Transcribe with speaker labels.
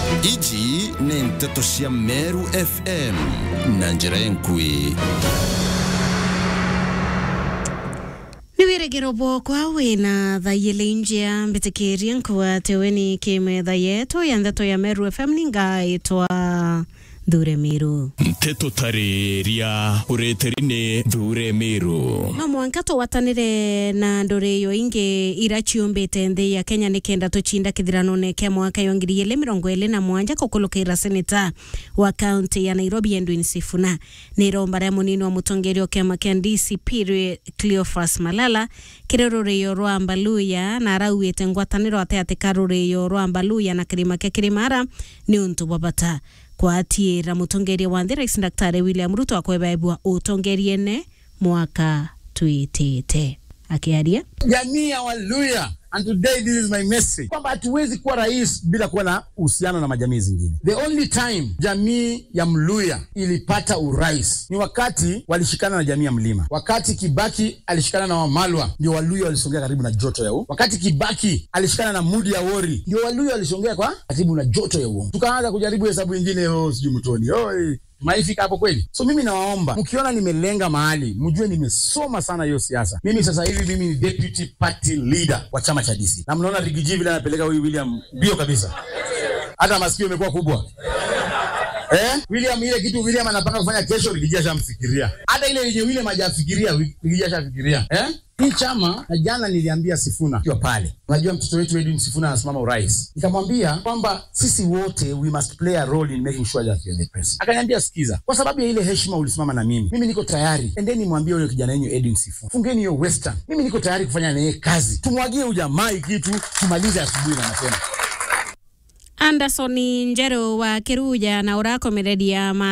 Speaker 1: iji nĩ ndeto cia meru fm na njĩra enkui
Speaker 2: nĩ wĩrĩgĩro bwokwa wĩna thaiyĩlĩ njĩa mbĩtĩkĩrie nkuatewe nĩ kĩmetha yetu ya ndeto ya meru fm ningaĩtwa thure miru
Speaker 3: nteto tarĩria ũrĩtĩri nĩ thure mĩrũ
Speaker 2: no mwanka tũwatanĩre na ndũrĩyo ingĩ ira ciũmbĩte nthĩ ya kenya nĩ kenda tũcinda kĩthirano-nĩ kĩa mwaka yo ngiri igĩrĩ mĩrongo ĩrĩ na mwanja kũkũlũkĩra seneta wa kaunti ya nairobi edwin sifuna nĩ iromba rĩa mũnini wa mũtongoria wa kĩama kĩa dcp cleophas malala kĩrĩ rũrĩyo rwa mbaluya na arauĩte ngwatanĩro ataatĩ ka rũrĩyo rwa mbaluya na kĩrĩma kĩa kĩrĩmara nĩ ũntũ bwa bata kwatiĩra mũtongoria wa nthĩ rais daktari william ruto akwebebwa ũtongoriene mwaka twĩtĩte akĩaria
Speaker 4: jamii ya Waluya and today this is my message kwamba hatuwezi kuwa rais bila kuwa na uhusiano na majamii zingine. The only time jamii ya Mluya ilipata urais ni wakati walishikana na jamii ya Mlima. Wakati Kibaki alishikana na Wamalwa, ndio Waluya walisongea karibu na joto ya u. Wakati Kibaki alishikana na Mudi ya Wori, ndio Waluya walisongea kwa karibu na joto ya uongo. Tukaanza kujaribu hesabu ingine, oh, sijui mtoni oh, maifika hapo kweli. So mimi nawaomba mkiona nimelenga mahali, mjue nimesoma sana hiyo siasa. Mimi sasa hivi mimi ni deputy party leader wa chama cha DC, na mnaona Rigiji vile anapeleka huyu William mbio kabisa, hata masikio imekuwa kubwa. Eh? William ile kitu William anapanga kufanya kesho Rigiji ashamfikiria. Hata ile yenye William hajafikiria Rigiji ashafikiria. Eh? Hii chama na jana niliambia Sifuna akiwa pale, unajua mtoto wetu Edwin Sifuna anasimama urais, nikamwambia kwamba sisi wote we must play a role in making sure that you're the president. Akaniambia sikiza, kwa sababu ya ile heshima ulisimama na mimi, mimi niko tayari, endeni mwambie huyo kijana wenyu Edwin Sifuna, fungeni hiyo western, mimi niko tayari kufanya naye kazi, tumwagie ujamaa kitu, tumalize asubuhi na mapema.
Speaker 2: anderson njerũ wa kĩruja na ũrakomereria ma